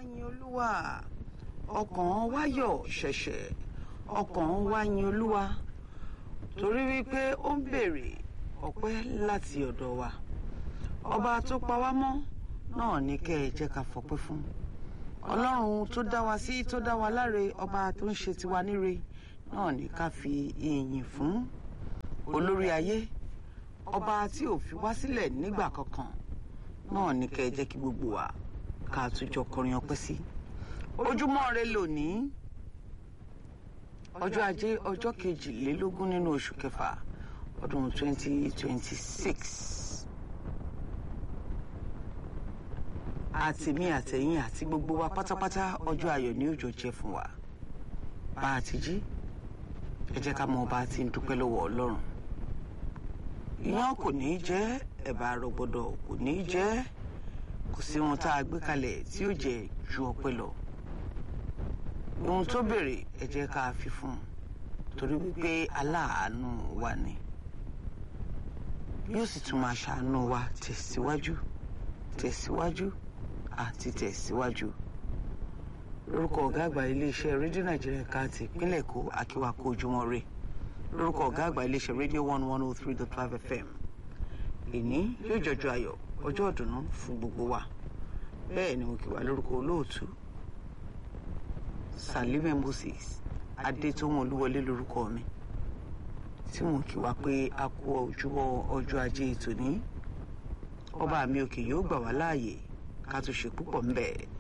yin olúwa ọkàn wa yọ̀ ṣẹ̀ṣẹ̀ ọkàn wa yin olúwa torí wípé ó ń béèrè ọpẹ́ láti ọ̀dọ̀ wa ọba tó pa wá mọ́ náà ní kẹ́ ẹ jẹ́ ká fọpẹ́ fún ọlọ́run tó dá wa sí tó dá wa láre ọba tó ń ṣe tiwa níre náà ní ká fi ìyìn fún olórí ayé ọba tí ò fi wá sílẹ̀ nígbà kankan náà ní kẹ́ ẹ jẹ́ kí gbogbo wa ká àtúnjọ kọrin ọpẹ́ sí ojúmọ́ rẹ lónìí ọjọ́ ajé ọjọ́ kejìlélógún nínú oṣù kẹfà ọdún 2026 àtìmí àtẹ̀yìn àti gbogbo wa pátápátá ọjọ́ ayọ̀ ní òjò jẹ́ fún wa bá a ti jí ẹ jẹ́ ká mọ bá a ti ń dúpẹ́ lọ́wọ́ ọlọ́run iyán kò ní í jẹ́ ẹ̀bà rọ̀gbọ̀dọ̀ kò ní í jẹ́ kò sí ohun tá a gbé kalẹ̀ tí ó jẹ́ ju ọpẹ́ lọ ohun tó béèrè ẹ jẹ́ ká fi fún un torí wípé aláàánú wa ni yóò sì tún máa ṣàánú wa tẹ̀síwájú tẹ̀síwájú àti tẹ̀síwájú lórúkọ ọ̀gá àgbà iléeṣẹ́ rédíò nàìjíríà ká ti ìpínlẹ̀ èkó akíwákó ojúmọ́ rè lórúkọ ọ̀gá àgbà iléeṣẹ́ rédíò one one oh three dot five fm èní yóò jọjọ ayọ̀ ọjọ́ ìdùnnú fún gbogbo wa bẹ́ẹ̀ ni mo kí wa lórúkọ olóòtú salime moses adétòun olúwọlé lórúkọ mi tí mo kí wa pé a kú ojúmọ́ ọjọ́ ajé tòní ọba mi òkè yóò gbà wá láàyè ká tó ṣe púpọ̀ ńbẹ̀